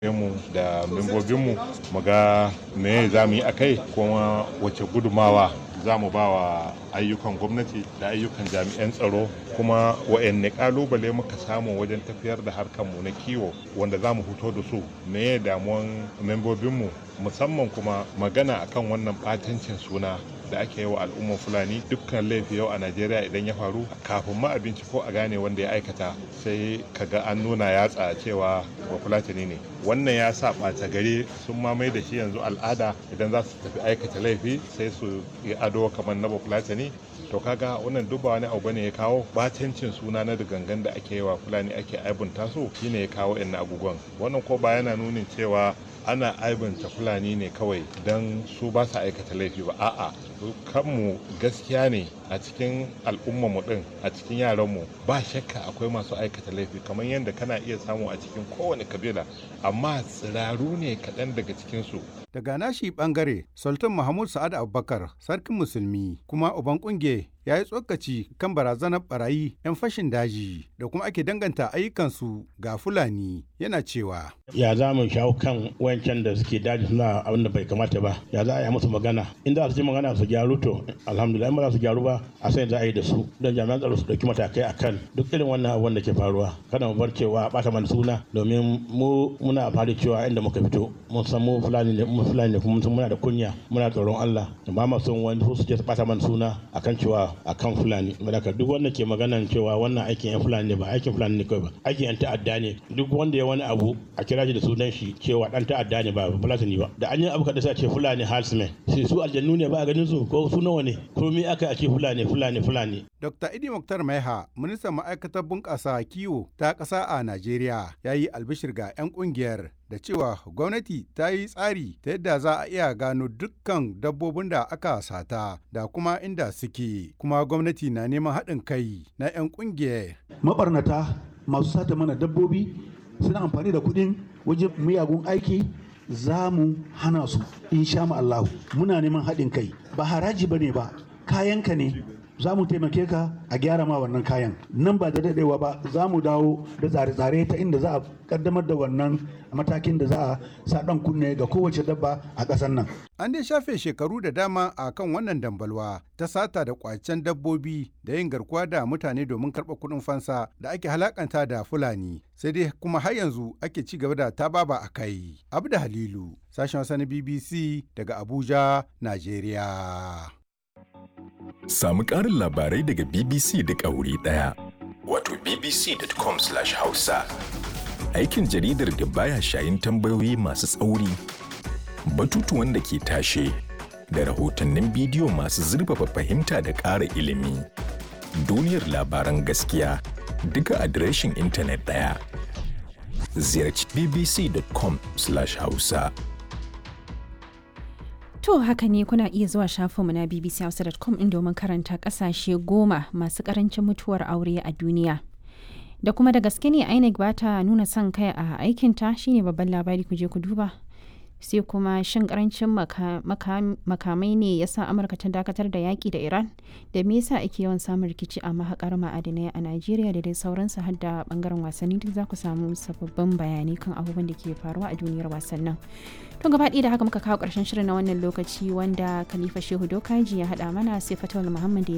mu da membobinmu mu ga me za mu yi a kai kuma wace gudumawa za mu ba wa ayyukan gwamnati da ayyukan jami'an tsaro kuma wa'anne kalubale muka samu wajen tafiyar da harkarmu na kiwo wanda za mu fito da su me damuwan membobinmu musamman kuma magana akan wannan batancin suna da ake yi wa al'ummar fulani dukkan laifi yau a najeriya idan ya faru kafin ma abinci ko a gane wanda ya aikata sai kaga an nuna yatsa cewa ba fulatani ne wannan ya sa ɓata gari sun mamaye da shi yanzu al'ada idan za su tafi aikata laifi sai su yi ado kamar na bafulatani to kaga wannan duk ba wani abu bane ya kawo batancin suna na gangan da ake yi wa fulani ake aibunta su shine ya kawo yan abubuwan wannan ko ba yana nunin cewa ana aibanta fulani ne kawai don su ba su aikata laifi ba a'a kanmu gaskiya ne a cikin al'ummarmu din a cikin yaranmu ba shakka akwai masu aikata laifi kamar yadda kana iya samu a cikin kowane kabila amma tsiraru ne kaɗan daga cikinsu daga nashi bangare sultan mahmud sa'ad abubakar sarkin musulmi kuma uban kunge ya yi tsokaci kan barazanar barayi 'yan fashin daji da kuma ake danganta ayyukansu ga fulani yana cewa ya za mu shawo kan wayancan da suke daji suna abin da bai kamata ba ya za a yi musu magana in za su ji magana su gyaru to alhamdulillah in ba za su gyaru ba a sai za a yi da su don jami'an tsaro su dauki matakai a kan duk irin wannan abubuwan da ke faruwa kada mu bar cewa bata mana suna domin mu muna fari cewa inda muka fito mun san mu fulani ne mu fulani ne kuma mun san muna da kunya muna tsoron Allah ba ma son wani su je su bata mana suna akan cewa akan fulani malaka duk wanda ke maganan cewa wannan aikin yan fulani ne ba aikin fulani ne kawai ba aikin yan ta'adda ne duk wanda ya wani abu a kira shi da sunan shi cewa dan ta'adda ne ba fulani ba da an yi abu kada sai a ce fulani halsmen sai su aljannu ne ba a ganin su ko su nawa ne ko me aka a ce fulani fulani fulani Dr. Idi Muktar Maiha, ministan ma'aikatar bunƙasa kiwo ta ƙasa a Najeriya, ya yi albishir ga 'yan ƙungiyar da cewa gwamnati ta yi tsari ta yadda za a iya gano dukkan dabbobin da aka sata da kuma inda suke, kuma gwamnati na neman haɗin kai na 'yan ƙungiyar. Mabarnata masu sata mana dabbobi suna amfani da kuɗin wajen miyagun aiki za mu hana su insha Allah muna neman haɗin kai ba haraji ba ne ba kayanka ne za mu taimake ka a gyara ma wannan kayan nan ba da daɗewa ba za mu dawo da tsare-tsare ta inda za a kaddamar da wannan matakin da za a sa ɗan kunne ga kowace dabba a ƙasar nan. An dai shafe shekaru da dama a kan wannan dambalwa ta sata da kwacen dabbobi da yin garkuwa da mutane domin karɓar kuɗin fansa da ake halakanta da Fulani. Sai dai kuma har yanzu ake ci gaba da tababa a kai. Abu da Halilu, sashen wasa na BBC daga Abuja, Najeriya. Samu ƙarin labarai daga BBC da wuri ɗaya. Wato bbc.com/hausa. Aikin jaridar da baya shayin tambayoyi masu tsauri, batutuwan da ke tashe, da rahotannin bidiyo masu zurfafa fahimta da ƙara ilimi. Duniyar labaran gaskiya duka adireshin intanet ɗaya. Ziyarci bbc.com/hausa. To haka ne kuna iya zuwa shafinmu na bbchausa.com in domin karanta kasashe goma masu karancin mutuwar aure a duniya. Da kuma da gaske ne INEC ba ta nuna son kai a aikinta shine babban labari ku je ku duba. Sai kuma shin karancin makamai ne ya sa Amurka ta dakatar da yaƙi da Iran da me yasa ake yawan samun rikici a mahaƙar ma'adinai a Najeriya da dai sauransu har da bangaren wasanni duk za ku samu sababbin bayanai kan abubuwan da ke faruwa a duniyar wasannin. To gaba da haka muka kawo ƙarshen shirin na wannan lokaci wanda Khalifa Shehu Dokaji ya haɗa mana sai Fatawul Muhammad ya